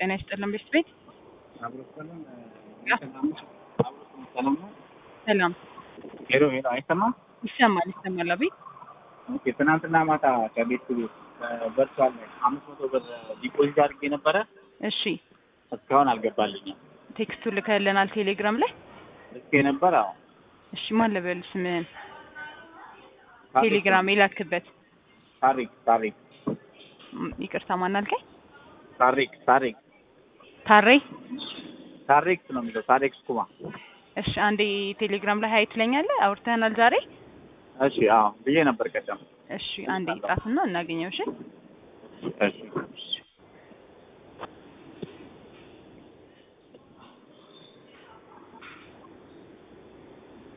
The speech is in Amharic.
ጤና ይስጥልን ቤት ቤት ሰላም ሄሎ ሄሎ፣ አይሰማም? ይሰማል ይሰማል። አቤት ኦኬ። ትናንትና ማታ ከቤት ቤት በርሷል አምስት መቶ ብር ዲፖዚት አድርጌ ነበረ። እሺ እስካሁን አልገባልኝም። ቴክስቱ ልከልናል ቴሌግራም ላይ። ልኬ ነበር። አዎ እሺ ማን ልበል ስምህን? ቴሌግራም የላክበት ታሪክ ታሪክ ም- ይቅርታ ማን አልከኝ? ታሪክ ታሪክ ታሬ ታሪክ ነው የሚለው ታሪክ ስኩማ። እሺ አንዴ ቴሌግራም ላይ ሀይ ትለኛለህ። አውርተናል ዛሬ። እሺ አዎ ብዬ ነበር ቀደም። እሺ አንዴ ጻፍና እናገኘው። እሺ እሺ